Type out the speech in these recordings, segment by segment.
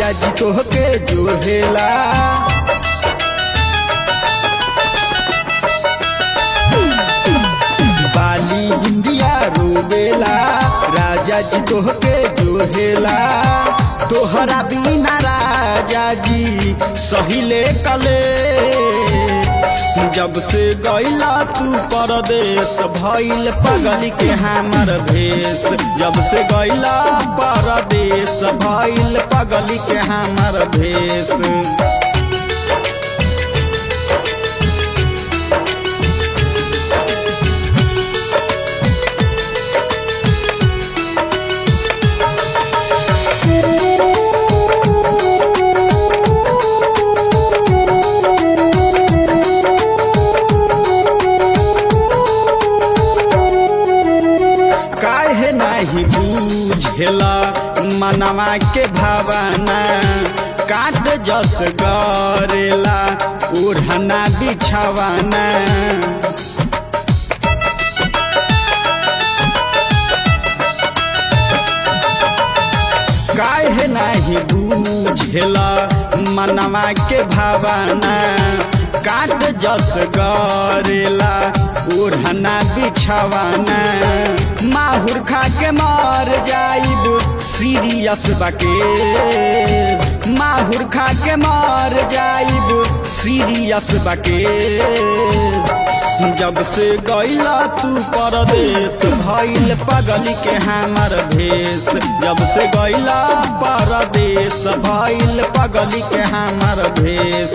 राजा जी तोहके जोहेला बाली इंडिया रोवेला राजा जी तोहके जोहेला तोहरा बिना राजा जी सहिले कले जब से गईला तू परदेश भइल पगल के हमर भेष जब से गईला परदेश भइल पगल के हमर भेष काहे नाही बूझेला मनवा के भावना काट जस गरेला ओढ़ना बिछावाना काहे नाही बूझेला मनवा के भावना काट जस गरेला ओढ़ना बिछावाना माहुर खा के मर जाइब सीरियस बाके माहुर खा के मर जाइब सीरियस बाके जब से गईला तू परदेश भइल पगल के हमर भेष जब से गईला परदेश भइल पगल के हमर भेष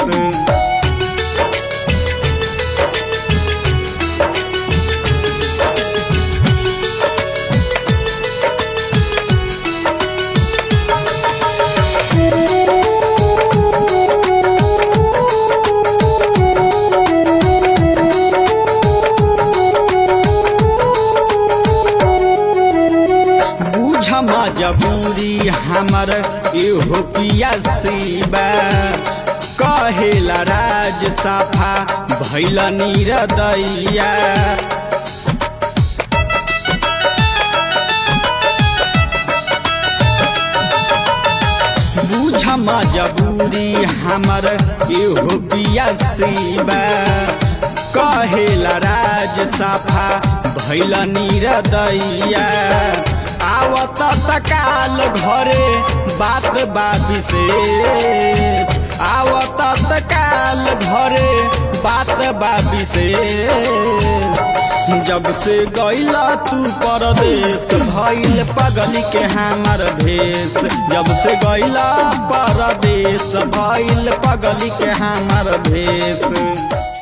बूझ मजबूरी हमर एहो पिया सीबा कहेला राज साफा भैल निरदैया बूझ मजबूरी हमर एहो पिया सीबा कहेला राज साफा भैल निरदैया आवत तकाल घरे बात बाबी से आवत तकाल घरे बात बाबी से जब से गईला तू परदेश भइल पगल के हमर भेष जब से गईला परदेश भइल पगल के हमर भेष